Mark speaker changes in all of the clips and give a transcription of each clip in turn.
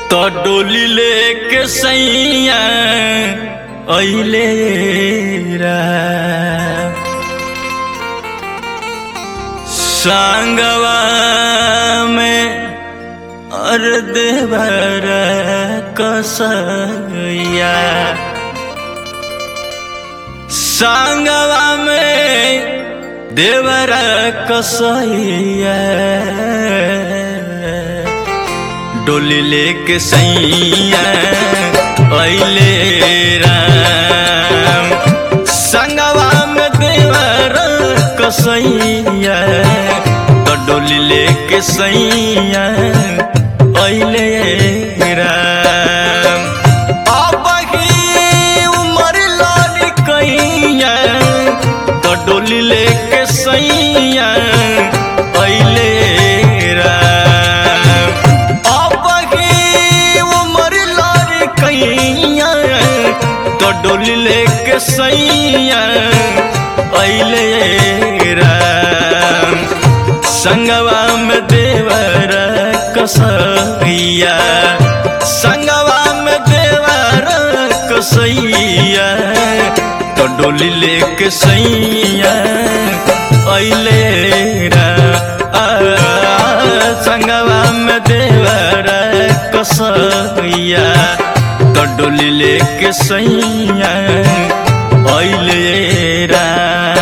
Speaker 1: तो डोली लेके सैया अइले रा सांगवा में अर्ध भर कसैया सांगवा में देवर कसैया डोली लेके सैया अइले राम संगवा में देवर कसैया तो डोली लेके सैया अइले राम अब ही उमर लाली कैया तो डोली लेके सैया अइले राम अब ही उमर लाली कैया तो डोली लेके सैया अइले राम संगवा में देवर कसैया संगवा में देवर कसैया तो डोली लेके सैया अइले रा आ, संगवा में देवर कसैया तो डोली लेके सैया अइले राम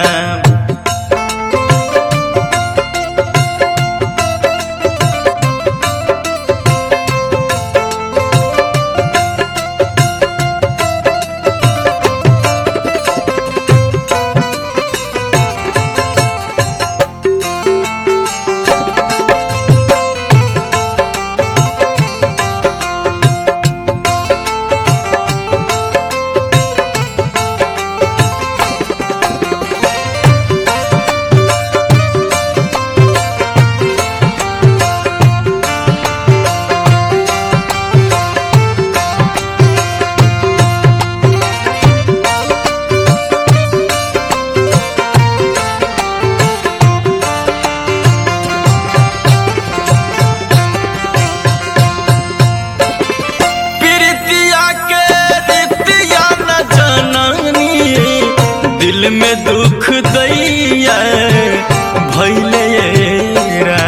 Speaker 1: प्रीतिया के रीतिया न जननी दिल में दुख दैया भैले रा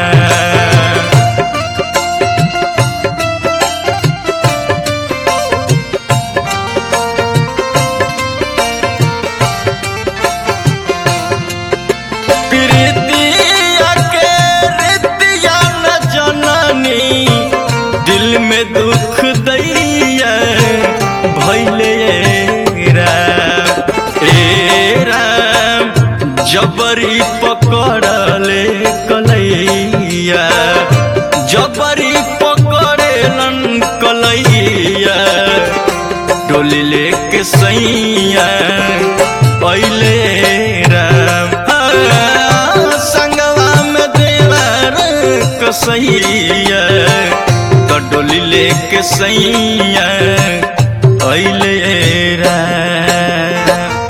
Speaker 1: प्रीतिया के रीतिया न जननी दिल में दुख दैया भैले राम ए राम जबरी पकड़ले कलैया जबरी पकड़ेलन कलैया डोली लेके सैया अइले राम आ, संगवा में देवर कसैया तो डोली लेके सैया अइले राम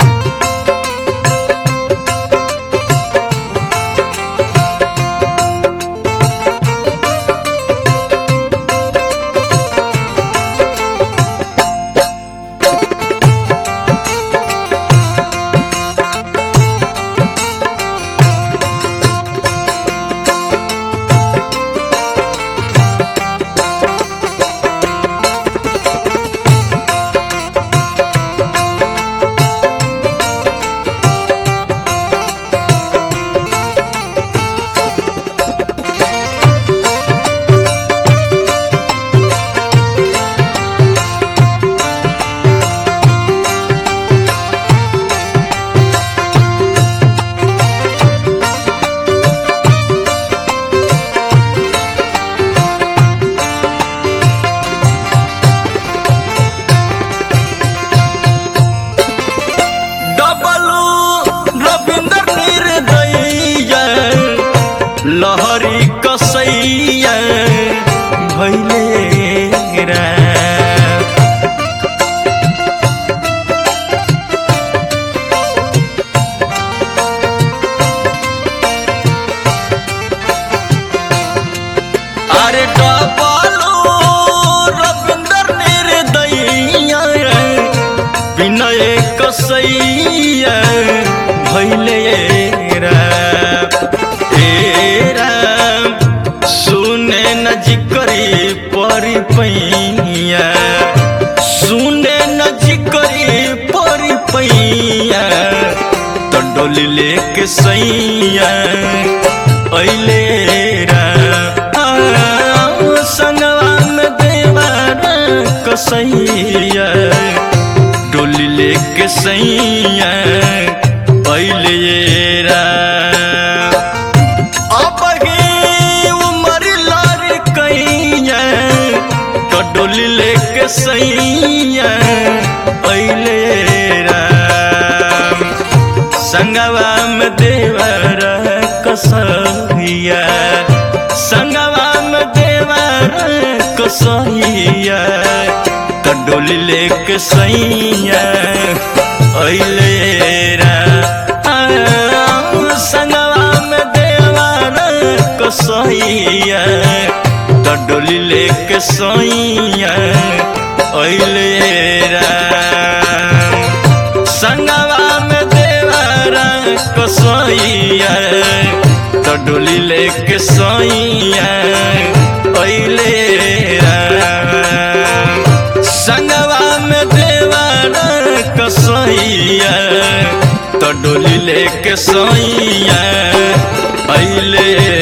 Speaker 1: डबलू रविंद्र निर्दयया लहरी कसैया भैले राम अरे डबलू जिकरी परी पैया सुने न जिकरी परी पैया तो डोली लेके सैया अइले रा संगवा में देवारा कसैया डोली लेके सैया अइले रा अब ही उमर लार कैया तो डोली लेके सैया अइले राम संगवा में देवर कसैया संगवा में देवर कसैया तो डोली लेके सैया अइले राम संगवा में देवर कसैया तो डोली लेके सैया अइले राम संगवा में देवरा कसैया तो डोली लेके सैया अइले राम संगवा में देवरा कसैया तो डोली लेके सैया अइले